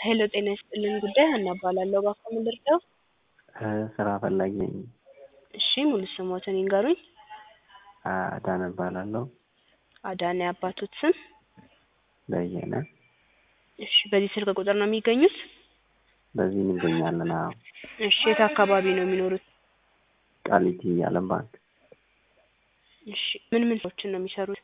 ሄሎ ጤና ይስጥልን ጉዳይ ሀና እባላለሁ። እባክዎ ምን ልርዳው? ስራ ፈላጊ ነኝ። እሺ ሙሉ ስሞትን ይንገሩኝ? አዳነ እባላለሁ። አዳነ የአባቶት ስም? በየነ። እሺ በዚህ ስልክ ቁጥር ነው የሚገኙት? በዚህ እንገኛለን። አዎ። እሺ የት አካባቢ ነው የሚኖሩት? ቃሊቲ ዓለም ባንክ። እሺ ምን ምን ስራዎችን ነው የሚሰሩት?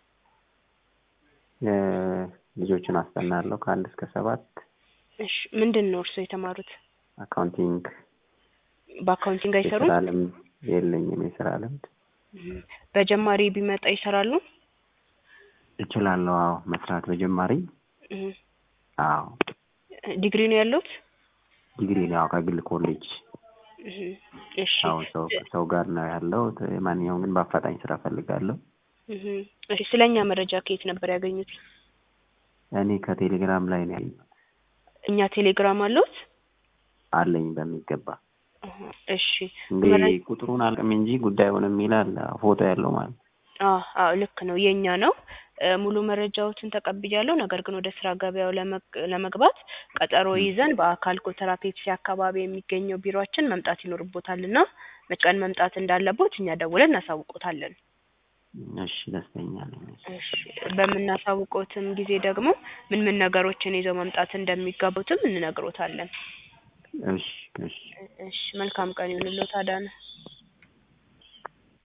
ልጆችን አስጠናለሁ ከአንድ እስከ ሰባት። እሺ ምንድን ነው እርስዎ የተማሩት? አካውንቲንግ። በአካውንቲንግ አይሰሩም? የስራ ልምድ የለኝም። የስራ ልምድ እም፣ በጀማሪ ቢመጣ ይሰራሉ? እችላለሁ። አዎ መስራት በጀማሪ እም፣ አዎ ዲግሪ ነው ያለዎት? ዲግሪ ነው ያው ከግል ኮሌጅ እም፣ እሺ አዎ ሰው ሰው ጋር ነው ያለሁት። ማንኛውም ግን በአፋጣኝ ስራ ፈልጋለሁ። እም፣ እሺ ስለኛ መረጃ ከየት ነበር ያገኙት? እኔ ከቴሌግራም ላይ ነው ያለኝ እኛ ቴሌግራም አለዎት? አለኝ በሚገባ አሀ፣ እሺ እንግዲህ ቁጥሩን አልቅም እንጂ ጉዳዩን የሚል አለ ፎቶ ያለው ማለት ነው። አዎ አዎ ልክ ነው የኛ ነው። እ፣ ሙሉ መረጃዎትን ተቀብያለሁ። ነገር ግን ወደ ስራ ገበያው ለመግ- ለመግባት ቀጠሮ ይዘን በአካል ኮተራ ፔፕሲ አካባቢ የሚገኘው ቢሮአችን መምጣት ይኖርቦታል እና መች ቀን መምጣት እንዳለቦት እኛ ደውለን እናሳውቆታለን። እሺ ደስተኛ ነኝ። እሺ በምናሳውቆትም ጊዜ ደግሞ ምን ምን ነገሮችን ይዘው መምጣት እንደሚገቡትም እንነግሮታለን። እሺ እሺ እሺ መልካም ቀን ይሁንልዎት አዳነ።